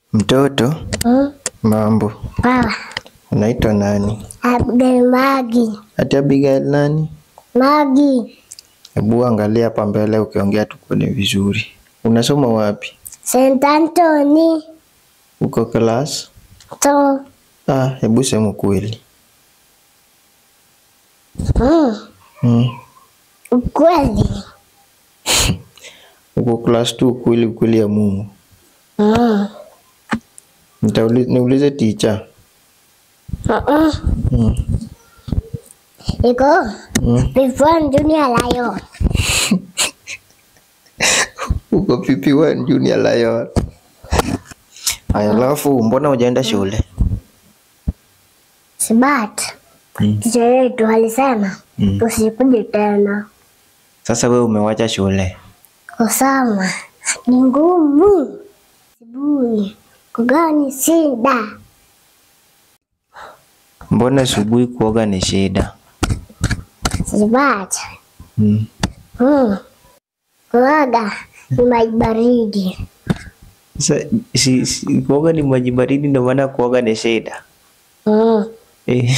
Mtoto, Mm. mambo. Baba. Unaitwa nani? Abigail Magi. Ati Abigail nani? Magi. Hebu angalia hapa mbele ukiongea tukuone vizuri. Unasoma wapi? St. Anthony. Uko class? So. Ah, hebu sema ukweli. Mm. Hmm. Ukweli. Uko class 2 ukweli ukweli ya Mungu. Mm. Nitauli, niulize teacher. Mm-mm. Hmm. Iko. Hmm. Before Junior Lion. Uko PP1 Junior Lion. Aya, alafu mbona hujaenda shule? Smart. Hmm. Teacher yetu alisema Hmm. tusikuje tena. Sasa wewe umewacha shule. Kusoma ni ngumu. Sibui. Kugani shida. Mbona asubuhi kuoga ni shida? Smart. Hmm. Mm. Kuoga ni maji baridi. Sa, si, si, kuoga ni maji baridi ndio maana kuoga ni shida. Mm. Eh.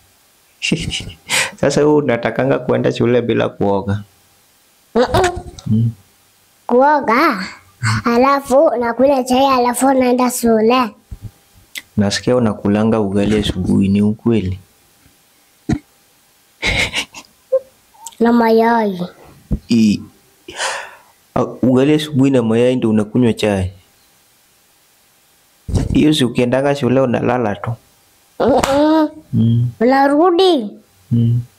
Sasa wewe unatakanga kuenda shule bila kuoga. Mm-mm. Mm. Kuoga alafu nakula chai alafu naenda shule. Nasikia unakulanga ugali asubuhi, ni ukweli? na mayai. I, uh, ugali asubuhi na mayai ndio unakunywa chai? Hiyo si ukiendanga shule unalala tu. Mm-mm. Mm. Unarudi Mm.